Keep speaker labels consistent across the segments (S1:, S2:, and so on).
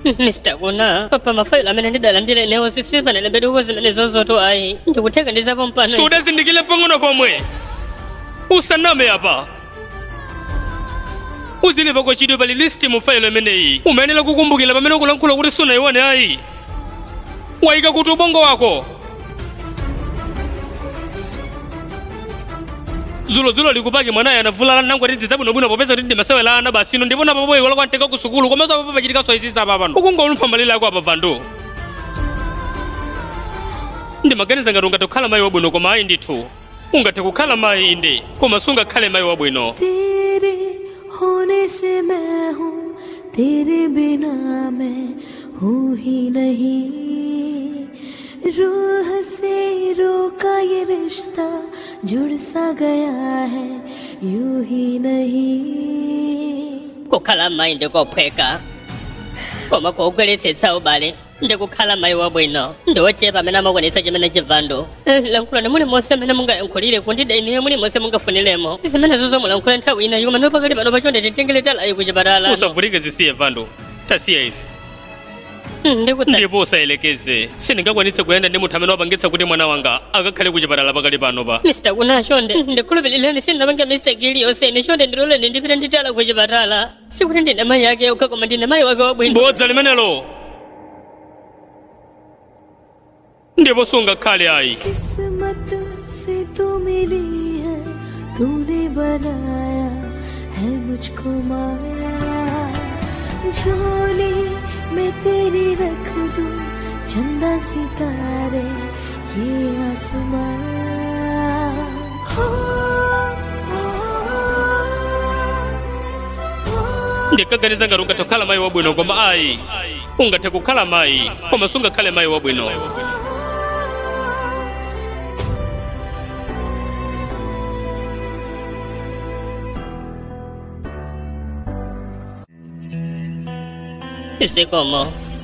S1: mr kuna papa mafailo amene ndidalandira inewo sisipanele beduko zimene zozoto ayi ndikuteka ndizapo mpano izi.
S2: sudazindikile pang'ono pomwe usaname apa uzilipa kwa chidwe pali listi mu failo imeneyi umayenera kukumbukira pamene ukulankhula kuti sunayione ayi wayika kuti ubongo wako zulozula likupaki mwanayo anavulala nangwati ndidzabwinobwino popeza kuti ndimasewera ana basino ndipo napapo iwala kwanteka ku sukulu komanso apapo pachitikaso isisa apa pano ukungolumpha malire ako apa vandu ndimaganiza ngati ungathe kukhala mayi wabwino koma ayi ndithu ungathe kukhala mayi inde koma sungakhale mayi wabwino
S3: तेरे होने से मैं हूँ तेरे बिना मैं हूँ ही नहीं रूह से रोका ये रिश्ता जुड़ सा गया है यूं ही नहीं
S1: kukhala mayi ndikophweka koma kuugwiritsa ubale ndikukhala mayi wabwino ndiwochepa amene amakwanitsa chimene chivando lankhulani muli monse amene mungayankhulire kundida iniyo muli monse mungafuniremo zimenezo zomulankhula nthawi inayi koma nopakati pano pachonde titengere talayi kuchipatala
S2: usavutike zisiye vando tasiya izi
S1: ndikutsa
S2: ndipo usayelekeze sindingakwanitse kuyenda ndi munthu amene wapangitsa kuti mwana wanga akakhale kuchipatala pakali pano pa
S1: mr kuna chonde ndikhulupirirani sindinapanga mistake iliyonse ine chonde ndiloleni ndipite nditala kuchipatala sikuti ndine mayi ake yokha koma ndine mayi wake wabwino
S2: bodza limenelo ndipo sungakhale ayi
S3: किस्मत से तू मिली है तूने बनाया है मुझको माया झोली में तेरी रख दूं चंदा सितारे ये आसमां हो, हो, हो।
S2: ndikaganiza ngati ungathe kukhala mayi wabwino koma ayi ungathe kukhala mayi koma sungakhale mayi wabwino
S1: zikomo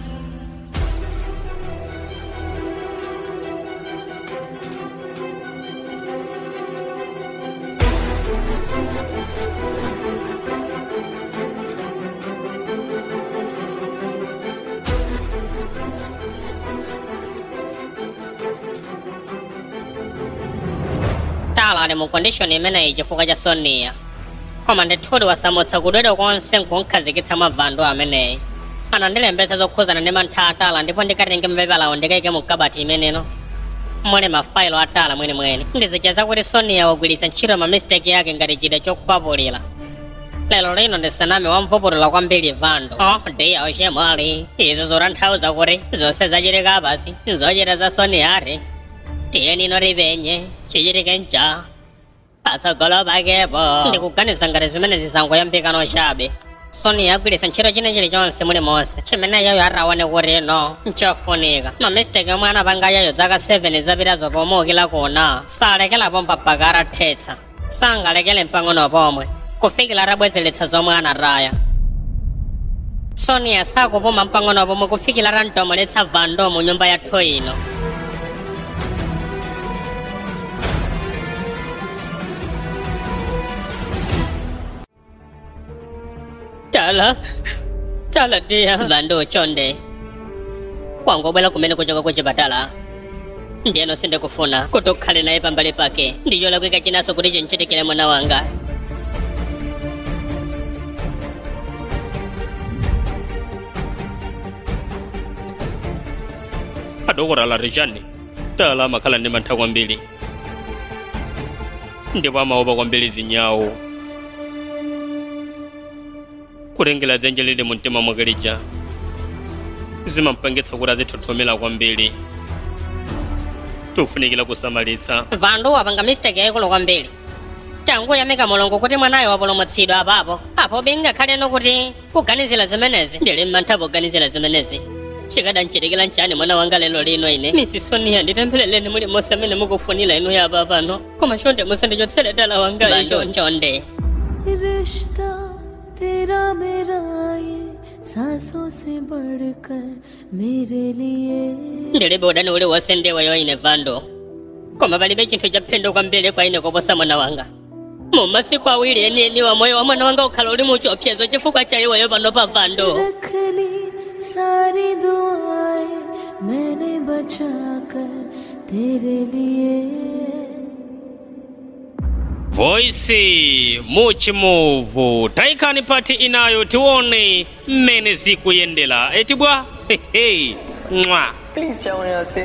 S1: tala ali mu kondishoni imeneyi chifukwa cha sonia koma ndithudi wasamutsa kudwedwa konse nkunkhazikitsa mavando ameneyi anandilembesa zokhuzana ndi mantha atala ndipo ndikatenge mapepalawo ndikaike mu kabati imeneno muli mafailo atala mwenimweni ndizicheza kuti sonia wagwiritsa ntchito ma mistake yake ngati chida chokukwapulira lero lino ndisanami wamvupulula kwambiri vando oh diya oxemwali izo zotanthauza kuti zonse zachitika basi zochita za sonia ati tiye nino ripenye chichitike nja patsogolo pakepo ndikuganiza ngati zimene zisangoyambikano chabe sonia agwiritsa ntchito china chilichonse muli monse chimene yayo ataone kuti no nchofunika mamistake omwe anapanga yayo zaka 7 zapitazo pomukila kuna salekelapo mpaka atathetsa sangalekele mpang'ono pomwe kufikira atabwezeretsa zomwe anataya sonia sakupuma mpang'ono pomwe kufikira atantomoletsa vando mu nyumba yathu ino tala tala tiya vando chonde wangobwera kumene kuchoka kuchipatala ndiyeno sindikufuna kuti ukhale naye pambali pake ndiyolakwika chinaso kuti chinchitikire mwana wanga
S2: adokotala rijani tala amakhala ndi mantha kwambiri ndipo amaopa kwambiri zinyawo kulengera dzenje lili mu mtima mwake lija zimampangitsa kuti azithothomera kwambiri tofunikira kusamalitsa
S1: vandu wapanga mistake yaikulu kwambiri tangu yamika mulungu kuti mwanayo wapulumutsidwa apapo apo bingakhaleno kuti kuganizira zimenezi ndili mmantha poganizira zimenezi chikadanchitikira nchani mwana wanga lero lino ine misi sonia nditempherereni muli monse amene mukufunira inu yapa pano koma chonde musandichotsere tala wanga icho chonde
S3: रिश्ता तेरा मेरा ये सांसों से बढ़कर मेरे लिए
S1: ndilibe udani uli wonse ndiweyo ine vando koma palibe chinthu chaphindu kwambiri kwa ine kuposa mwana wanga mu masiku awiri enieni wa moyo wa mwana wanga ukhala uli muchiopsezo chifukwa cha iweyo pano pa vando
S3: रख ली सारी दुआएं मैंने बचा कर तेरे लिए
S2: voisi muchimuvu taikani pati inayo tione mmene zikuyendera eti bwa hehe mwa
S4: please जाओ यहाँ से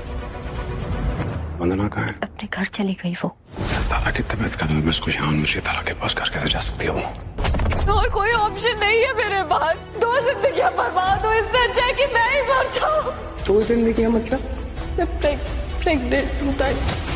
S5: वंदना कहाँ है
S6: अपने घर चली गई वो
S5: तारा की तबीयत खराब है मैं उसको यहाँ मुझे तारा के पास घर कैसे जा सकती है वो
S4: और कोई ऑप्शन नहीं है मेरे पास दो जिंदगियां बर्बाद हो इससे अच्छा है कि मैं ही मर जाऊं
S7: दो जिंदगी मतलब
S4: मैं प्रेग्नेंट हूँ ताई